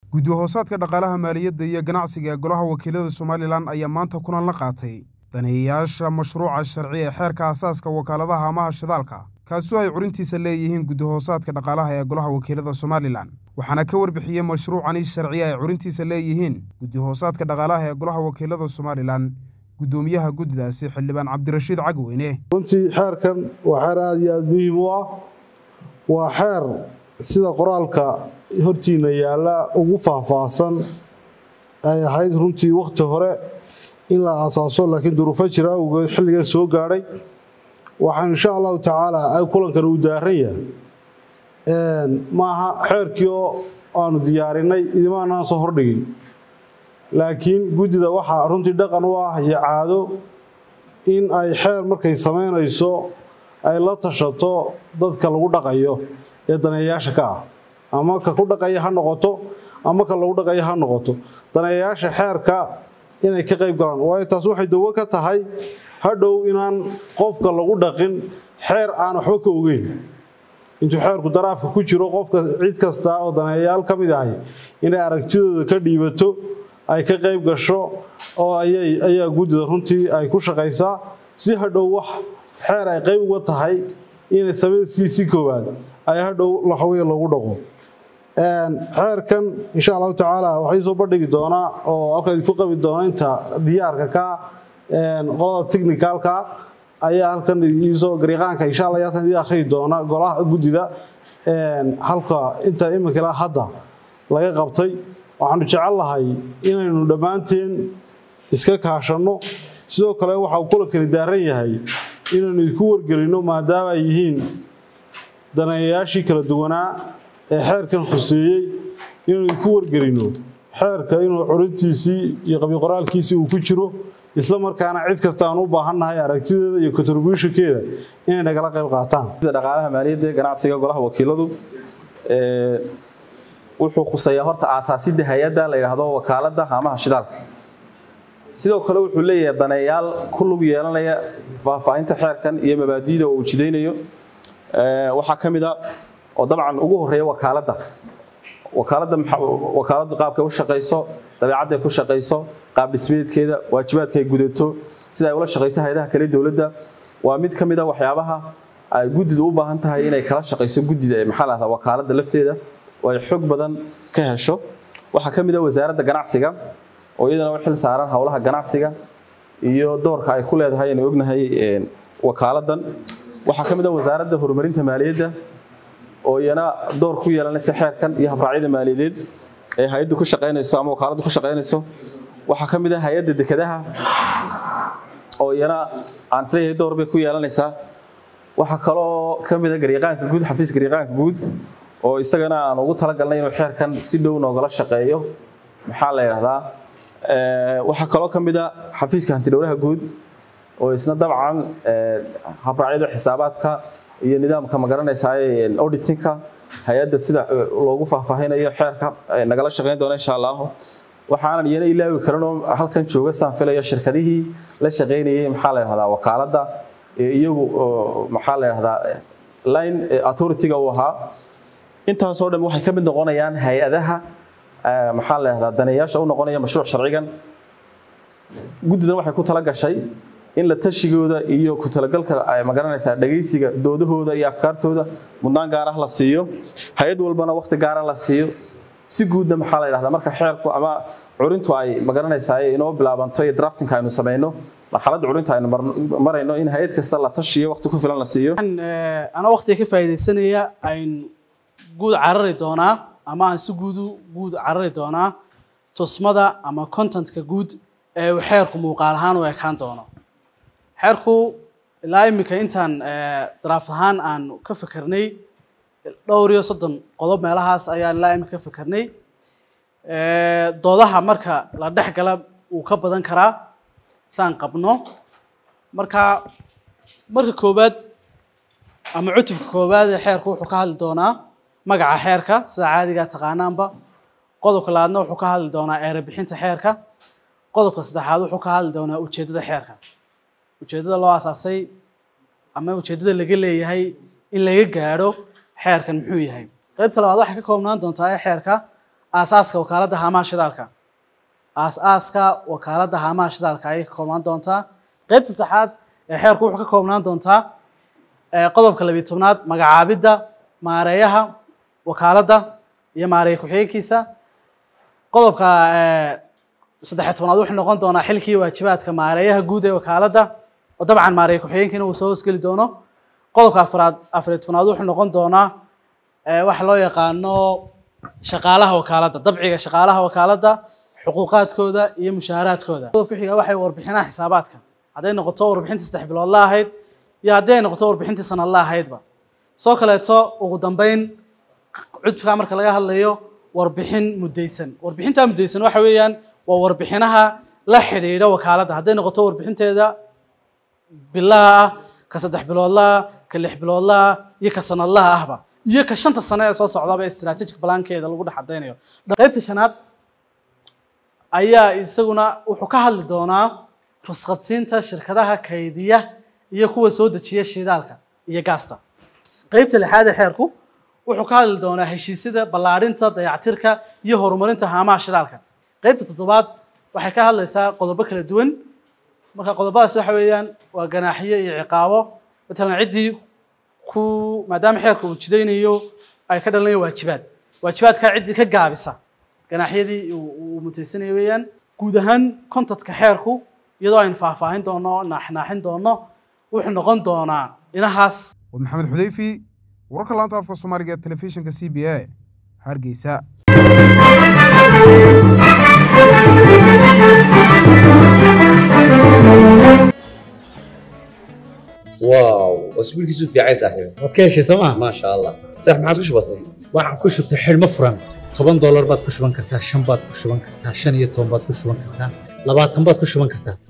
guddi hoosaadka dhaqaalaha maaliyadda iyo ganacsiga ee golaha wakiilada somalilan ayaa maanta kulan la qaatay daneeyayaasha mashruuca sharci ee xeerka asaaska wakaaladaha amaha shidaalka kaasoo ay curintiisa leeyihiin guddi hoosaadka dhaqaalaha ee golaha wakiilada somalilan waxaana ka warbixiyey mashruucani sharciya ay curintiisa leeyihiin guddi hoosaadka dhaqaalaha ee golaha wakiilada somalilan guddoomiyaha guddidaasi xildhibaan cabdirashiid cagweyne runtii xeerkan waa xeer aada iyo aada muhiim u ah waa xeer sida qoraalka hortiina yaalla ugu faahfaahsan ay ahayd runtii wakhti hore in la aasaaso laakiin duruufo jira awgeed xilligan soo gaadhay waxaan insha allahu tacaala ay kulankan uu daaran yahay maaha xeerkii oo aanu diyaarinay idimaanaan soo hordhigin laakiin guddida waxaa runtii dhaqan u ah iyo caado in ay xeer markay samaynayso ay la tashato dadka lagu dhaqayo ee daneeyayaasha ka ah ama ka ku dhaqaya ha noqoto ama ka lagu dhaqaya ha noqoto daneeyayaasha xeerka inay ka qayb galaan waayo taas waxay dawo ka tahay hadhow inaan qofka lagu dhaqin xeer aan waxba ka ogeyn intuu xeerku daraafka ku jiro qofka cid kasta oo daneeyayaal ka mid ahay inay aragtidooda ka dhiibato ay ka qayb gasho oo ayaa guddida runtii ay ku shaqaysaa si hadhow wax xeer ay qayb uga tahay inay samayskiisii koowaad ay hadhow laxaweye lagu dhaqo xeerkan insha allahu tacaala waxay soo bandhigi doonaa oo halkan ku qabi doona inta diyaarka ka qolada technicalka ayaa halkan iisoo gariiqaanka insha allah halkan idin akhriyi doona golaha guddida halka inta iminkala hadda laga qabtay waxaanu jecel lahay inaynu dhammaanteen iska kaashanno sidoo kale waxa uu kulankani daaran yahay inaynu idinku wargelinno maadaama ay yihiin daneeyayaashii kala duwanaa ee xeerkan khuseeyey inaynu idinku wargelinno xeerka inuu curintiisii iyo qabiqoraalkiisii uu ku jiro isla markaana cid kasta aan u baahannahay aragtideeda iyo contributionkeeda inay nagala qayb qaataan dhaqaalaha maaliyadda ganacsiga golaha wakiiladu wuxuu khuseeyaa horta aasaasidda hay-adda la yidhaahdo wakaaladda haamaha shidaalka sidoo kale wuxuu leeyahay daneeyaal ku lug yeelanaya faahfaahinta xeerkan iyo mabaadi'da oo uu jidaynayo waxaa ka mid a oo dabcan ugu horeeya wakaaladda wakaaladda wakaaladdu qaabkay u shaqayso dabeecadday ku shaqayso qaab dhismeedkeeda waajibaadkay gudato sida ay ula shaqayso hay-adaha kale dowladda waa mid ka mid a waxyaabaha ay guddidu u baahan tahay inay kala shaqayso guddida ee maxaa lahdaa wakaaladda lafteeda oo ay xog badan ka hesho waxaa ka mid a wasaaradda ganacsiga oo iyadana u xil saaran howlaha ganacsiga iyo doorka ay ku leedahay inay ognahay wakaaladdan waxaa ka mid a wasaaradda horumarinta maaliyadda oo iyana door ku yeelanaysa xeerkan iyo habraacyada maaliyadeed ee hay-addu ku shaqaynayso ama wakaaladdu ku shaqaynayso waxaa ka mid a hay-adda dekedaha oo iyana aan isleeyahay door bay ku yeelanaysaa waxaa kaloo ka mid a gariiqaanka guud xafiis gariiqaanka guud oo isagana aan ugu talagalnay inuu xeerkan si dhow noogala shaqeeyo maxaa la yidhahdaa waxaa kaloo ka mid a xafiiska hantidhowlaha guud oo isna dabcan habraacyada xisaabaadka iyo nidaamka magaranaysaa auditingka hay-adda sida loogu faahfaahinayo xeerka nagala shaqeyn doona insha allahu waxaanan iyana ilaawi karinoo halkan jooga saan filayo shirkadihii la shaqeynayay maxaa la yidhahdaa wakaaladda iyagu maxaa la yidhahdaa line authority-ga uu ahaa intaasoo dhan waxay ka mid noqonayaan hay-adaha maxaa la yidhahdaa daneeyaasha u noqonaya mashruuc sharcigan guddidan waxay ku tala gashay in la tashigooda iyo ku talagalka ay magaranaysaa dhagaysiga doodahooda iyo afkaartooda mudnaan gaar ah la siiyo hay-ad walbana waqti gaara la siiyo si guudna maxaa la yidhahdaa marka xeerku ama curintu ay magaranaysaa inoo bilaabanto iyo draftingka aynu samayno marxaladda curinta aynu marayno in hay-ad kasta la tashiyo waqti ku filan la siiyo anaa waqtiga ka faa'iidaysanaya ayn guud carari doonaa ama aan si guudu guud carari doonaa tusmada ama contentka guud ee uu xeerku muuqaal ahaan u ekaan doono xeerku ilaa iminka intaan daraaf ahaan aan ka fikirnay dhowr iyo soddon qodob meelahaas ayaan ilaa iminka ka fikirnay doodaha marka la dhex gala wuu ka badan karaa saan qabno marka marka koowaad ama cutubka koowaad ee xeerku wuxuu ka hadli doonaa magaca xeerka sida caadigaa taqaanaanba qodobka labaadna wuxuu ka hadli doonaa eerabixinta xeerka qodobka saddexaad wuxuu ka hadli doonaa ujeeddada xeerka ujeeddada loo asaasay ama ujeeddada laga leeyahay in laga gaadho xeerkan muxuu yahay qaybta labaad waxay ka koobnaan doontaa ee xeerka aasaaska wakaaladda haamaha shidaalka aas-aaska wakaaladda haamaha shidaalka ayay ka koobnaan doontaa qeybta saddexaad ee xeerku wuxuu ka koobnaan doontaa qodobka labiyi tobnaad magacaabidda maareeyaha wakaaladda iyo maareeye ku-xigeenkiisa qodobka saddexiy tobnaad wuxuu noqon doonaa xilkii waajibaadka maareeyaha guud ee wakaaladda oo dabcan maareeye ku-xigeenkiina uu soo hoosgeli doono qodobka afraad afariy tobnaad wuxuu noqon doonaa waxa loo yaqaano shaqaalaha wakaaladda dabciga shaqaalaha wakaaladda xuquuqaadkooda iyo mushaaharaadkooda qodobka xiga waxay warbixinaha xisaabaadka hadday noqoto warbixintii saddex bilood la ahayd iyo haddii ay noqoto warbixintii sanad la ahaydba soo kaleeto ugu dambeyn cudubka marka laga hadlayo warbixin muddaysan warbixintaa muddaysan waxa weeyaan waa warbixinaha la xidhiidha wakaaladda hadday noqoto warbixinteeda bilaha ah ka saddex biloodlaha ka lix biloodlaha iyo ka sanadlaha ahba iyo ka shanta sane ee soo socdaba ee strategic plankeeda lagu dhex cadaynayo qaybta shanaad ayaa isaguna wuxuu ka hadli doonaa rusqadsiinta shirkadaha kaydiya iyo kuwa soo dejiya shidaalka iyo gaasta qeybta lixaad ee xeerku wuxuu ka hadli doonaa heshiisyada ballaadhinta dayactirka iyo horumarinta haamaha shidaalka qeybta toddobaad waxay ka hadlaysaa qodobo kala duwan marka qodobadaas waxa weeyaan waa ganaaxiyo iyo ciqaabo matalan ciddii ku maadaama xeerka uu jidaynayo ay ka dhalanayo waajibaad waajibaadkaa ciddii ka gaabisa ganaaxyadii uu mutaysanayo weeyaan guud ahaan contadka xeerku iyadoo aynu faahfaahin doono naaxnaaxin doono wuxuu noqon doonaa inahaas waa maxamed xudeyfi wararka laanta afka soomaaliga ee telefishinka c b a hargeysa واو واسبوعك في عايز صاحبي waad ka heshay sooma ما شاء الله صح ما عاد وش بصير waxaan ku shubtay xidhmo furan toban doolar baad ku shuban kartaa shan baad ku shuban kartaa shan iyo toban baad ku shuban kartaa labaatan baad ku shuban kartaa